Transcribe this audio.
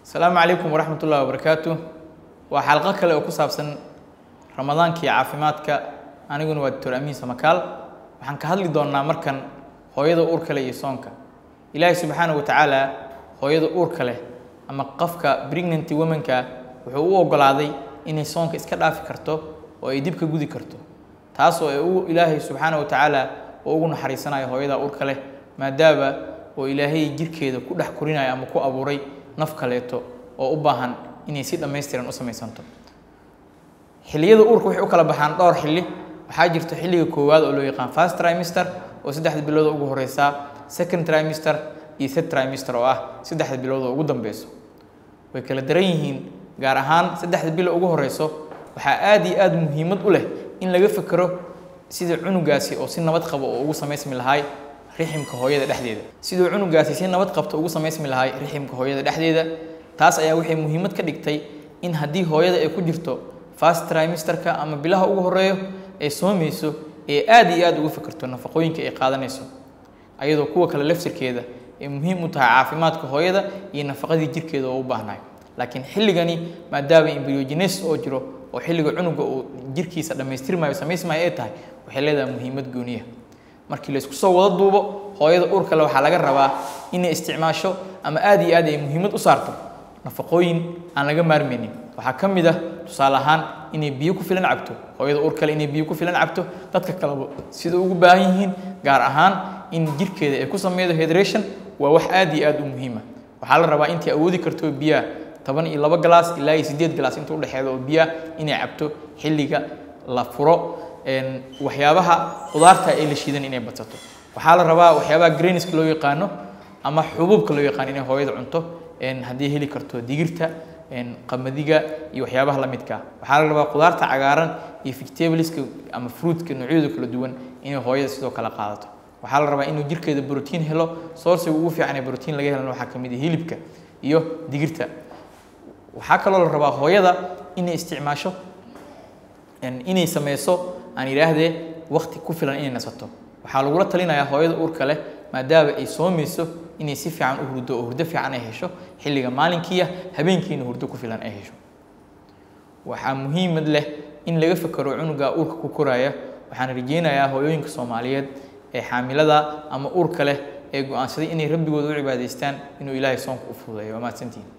asalaamu calaykum waraxmat ullahi wabarakaatu waa xalqo kale oo ku saabsan ramadaanka iyo caafimaadka aniguna waa doctor amiin samakaal waxaan ka hadli doonnaa markan hooyada uurka leh iyo soonka ilaahay subxaana wa tacaala hooyada uurka leh ama qofka pregnanty womanka wuxuu u ogolaaday inay soonka iska dhaafi karto oo ay dib ka gudi karto taas oo ay u ilaahay subxaana wa tacaala oo ugu naxariisanayo hooyada uurka leh maadaama oo ilaahay jirkeeda ku dhex korinayo ama ku abuuray naf kaleeto oo u baahan inay si dhammaystiran u samaysanto xilliyada uurka waxay u kala baxaan dhowr xilli waxaa jirto xilliga koowaad oo loo yaqaan first trimester oo saddexda bilood oo ugu horeysa second trimester iyo third trimester oo ah saddexda bilood oo ugu dambeyso way kala daran yihiin gaar ahaan saddexda bilo ugu horeyso waxaa aad iyo aad muhiimad u leh in laga fekero sida cunugaasi oo si nabad qabo oo ugu samaysmi lahay riximka hooyada dhexdeeda siduu cunugaasi si nabad qabto ugu samaysmi lahay riximka hooyada dhexdeeda taas ayaa waxay muhiimad ka dhigtay in haddii hooyada ay ku jirto first trimesterka ama bilaha ugu horeeyo ay soomayso ee aad iyo aad ugu fekerto nafaqooyinka ay qaadanayso ayadoo kuwa kale lafsirkeeda ay muhiim u tahay caafimaadka hooyada iyo nafaqadii jirkeeda oo u baahnayo laakiin xilligani maadaama embryogenesis oo jiro oo xilliga cunuga uu jirkiisa dhammaystirmayo samaysmayo ay tahay waxay leedahay muhiimad gooniya markii laysku soo wada duubo hooyada uur kale waxaa laga rabaa inay isticmaasho ama aad iyo aad ay muhiimad u saarto nafaqooyin aan laga maarmaynin waxaa ka mid ah tusaale ahaan inay biyo ku filan cabto hooyada uur kale inay biyo ku filan cabto dadka kaleba sida ugu baahan yihiin gaar ahaan in jirkeeda ay ku sameydo hydration waa wax aad iyo aad u muhiima waxaa la rabaa intii awoodi karto biyaha toban iyo laba galaas ilaa iyo siddeed galaas inta udhexeeda oo biyaha inay cabto xilliga la furo waxyaabaha qudaarta ee la shiidan inay badsato waxaa la rabaa waxyaabaha graniska loo yaqaano ama xubuubka loo yaqaano inay hooyada cunto haddii heli karto digirta qamadiga iyo waxyaabaha la midka waxaa la rabaa qudaarta cagaaran iyo vegetabliska ama fruitka noocyadooda kala duwan inay hooyada sidoo kale qaadato waxaa la rabaa inuu jirkeeda brotiin helo sourciga ugu fiican ee brotiin laga helana waxaa kamid ah hilibka iyo digirta waxaa kaloo la rabaa hooyada inay isticmaasho inay sameyso aan idhaahdee wakti ku filan inay nasato waxaa lagula talinayaa hooyada uurka leh maadaama ay soomayso inay si fiican u hurdo oo hurdo fiican ay hesho xilliga maalinkiiya habeenkiina hurdo ku filan ay hesho waxaa muhiimad leh in laga fekero cunuga uurka ku koraya waxaan rajeynayaa hooyooyinka soomaaliyeed ee xaamilada ama uurka leh ee go-aansaday inay rabbigooda u cibaadaystaan inuu ilaahay soonka u fududeeyo waa mahadsantihin